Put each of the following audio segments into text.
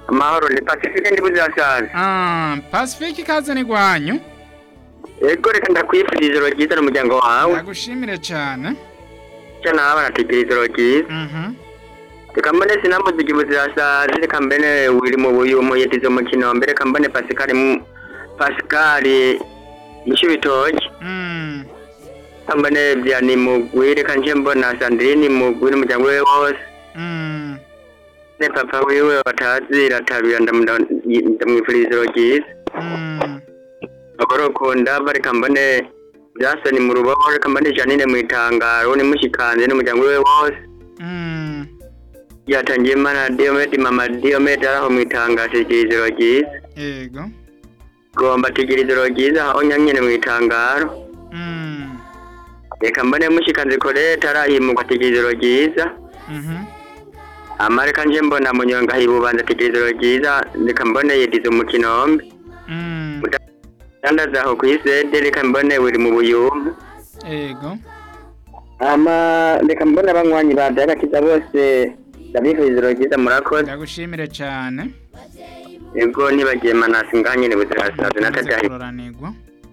amahoro ni pacifique ndi buzasaza Ah, Pacific ikaze ni gwanyu ego reka ndakwifuriza ijoro ryiza n'umuryango wawe ndagushimire cyane cyo nawe barategera ijoro ryiza Mhm. reka mbone sinamuziki buzasaza reka mbene wiri mu buyumu yetize umukino mbere reka mbone pasikari mu pasikari mushibitoki Mm. reka mbone vyani mugwi reka nje mbona sandrine mugwi n'umuryango we wose Mm. ne papa wiwe batazira tabira ndamwifuriza ijoro ryiza Mm. agorokunda bareka mbone Jason mu rubaho reka mbone Janine mu itangaro ni mushikanze n'umuryango we wose Mm. yatangiye mana Diomed mama Diomed araho mu itangaro ijoro ryiza Yego. gomba tugira ijoro ryiza aho nyanyene mu itangaro Mm. reka mbone mushikanze Colette arahimuka tugira ijoro ryiza Mhm. amareka nje mbona munyonga hibubanza tugira ijoro ryiza reka mbone yedize umukino mbi Mm. dandaza aho kw'isede reka mbone buri mu buyumbu Yego. ama reka mbona abanywanyi ba dagakiza bose ndabifuriza ijoro ryiza murakoze ndagushimire cyane ego nibagiye manasi ngaha nyene buzirasaza natadahi kuroranirwa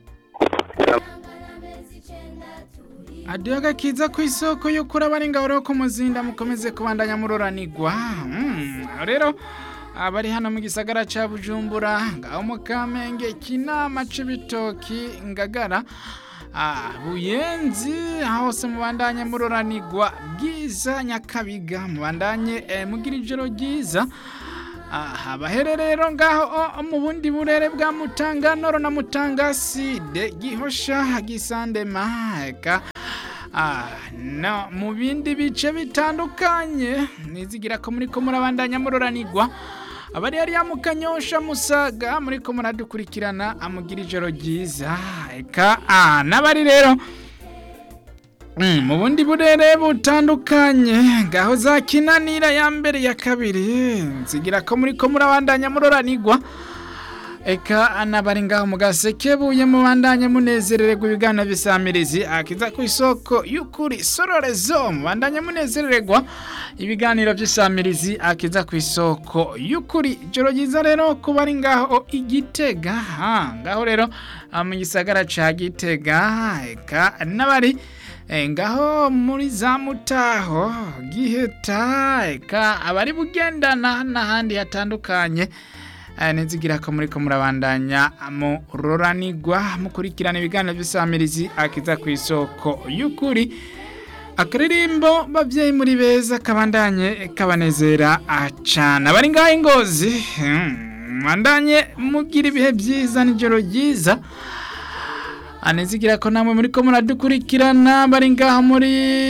adiyo gakiza ku isoko y'ukuri abari ngabo ko muzinda mukomeze kubandanya muroranirwa Mm, rero abari hano mu gisagara ca bujumbura ngaho mu kamenge kinama c'ibitoki ngagara Ah, buyenzi hose mubandanye muroranirwa bwiza nyakabiga mubandanye eh, mugira ijoro ryiza aha baherereye rero ngaho o- mu bundi burere bwa mutanganoro na mutangaside gihosha gisandema eka Ah, no, mu bindi bice bitandukanye nizigira ko muri ko murabandanya muroranirwa abari hariya mu kanyosha musaga muri ko muradukurikirana amugira ijoro ryiza eka ah, n'abari rero Mm, mu bundi burere butandukanye ngaho za kinanira ya mbere ya kabiri nzigira ko muri ko murabandanya muroranirwa eka anabari ngaho mu gasekebuye mubandanya munezerererwa ibiganiro bisamirizi akiza ku isoko y'ukuri sororezo mubandanya munezerererwa ibiganiro by'isamirizi akiza ku isoko y'ukuri ijoro ryiza rero kuba ari ngaho igitega ha ngaho rero ah, mu gisagara ca gitega eka n'abari Eh, ngaho muri za mutaho giheta eka abari bugendana n'ahandi hatandukanye eh, nizigira ko muri ko murabandanya muroranirwa mukurikirana ibiganiro by'isamirizi akiza ku isoko y'ukuri akaririmbo babyeyi muri beza kabandanye kabanezera acana abari ngaho ingozi hmm, mwandanye mugira ibihe byiza n'ijoro ryiza anezigira ko namwe muri ko muradukurikirana bari ngaha muri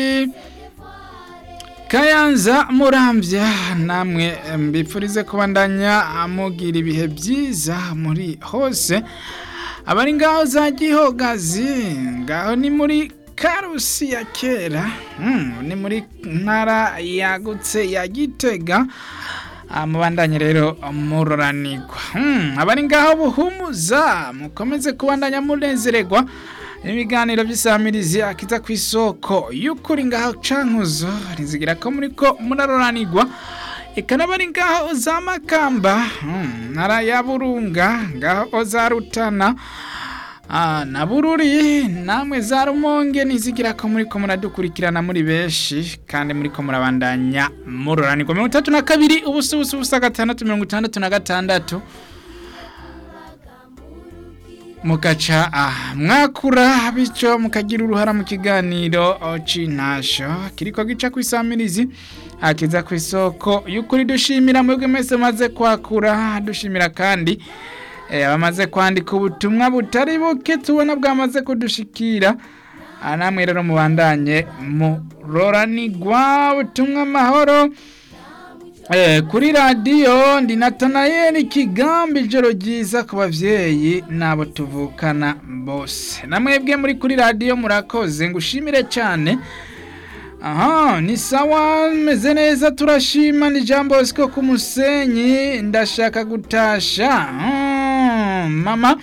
kayanza murambya namwe mbipfurize kubandanya mugira ibihe byiza muri hose abari ngaho za gihogazi ngaho ni muri karusi ya kera hmm, ni muri ntara yagutse ya gitega Ah, mubandanye rero muroranirwa Hmm, abari ngaho buhumuza mukomeze kubandanya munezererwa ibiganiro by'isamirizi akiza ku isoko y'ukuri ngaho cankuzo rizigira ko muri ko muraroranirwa eka n'abari ngaho za makamba hmm, ntara ya burunga ngaho za rutana Ah, na bururi namwe za rumonge nizigira ko muri ko muradukurikirana muri benshi kandi muri ko murabandanya muroranirwa mirongo itatu na kabiri ubusa ubusa ubusa gatandatu mirongo itandatu na gatandatu mugaca ah, mwakura bityo mukagira uruhara mu kiganiro oh, c'intasho kiriko gica ku isamirizi akiza ku isoko y'ukuri dushimira mwebwe mwese maze kwakura dushimira kandi Eh, abamaze kwandika ubutumwa butari buke tubona bwamaze kudushikira Ah, namwe rero mubandanye muroranirwa ubutumwa amahoro Eh, kuri radiyo ndi natanayeli kigambi ijoro ryiza ku babyeyi n'abo tuvukana bose namwebwe muri kuri radiyo murakoze ngushimire cyane aha ni sawa meze neza turashima ni jambo siko ku musenyi ndashaka gutasha Mm, mama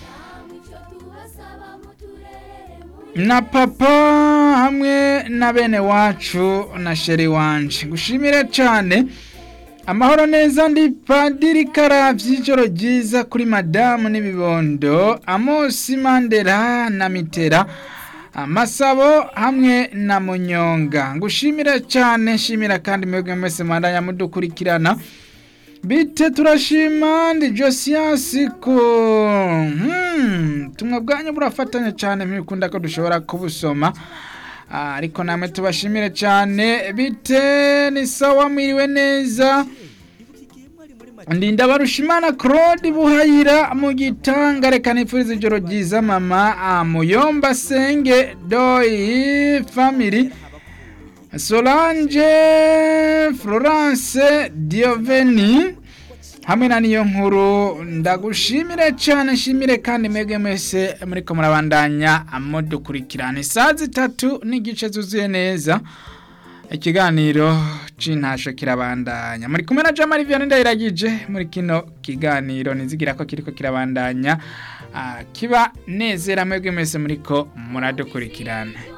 na papa hamwe na bene wacu na sheri wanje ngushimire cyane amahoro neza ndi padiri karavye ijoro ryiza kuri madamu n'ibibondo amosi mandera na mitera amasabo hamwe na munyonga ngushimira cyane nshimira kandi mwebwe mwese mwandanya mudukurikirana bite turashima ndi josiyansi ko hmm, tumwe bwanyu burafatanya cyane ntibikunda ko dushobora kubusoma Ah, ariko namwe tubashimire cyane bite ni sawa mwiriwe neza ndinda barushimana claude buhayira mu gitanga reka nipfuriza ijoro ryiza mama ah, muyomba senge doyi family solange florence dioveni hamwe na niyo nkuru ndagushimire cyane nshimire kandi mwebwe mwese muriko murabandanya mudukurikirana isaha zitatu n'igice zuzuye neza ikiganiro c'intasho kirabandanya muri kumwe na jamari vianney ndayiragije muri kino kiganiro nizigira ko kiriko kirabandanya ah, kiba nezera mwebwe mwese muriko muradukurikirana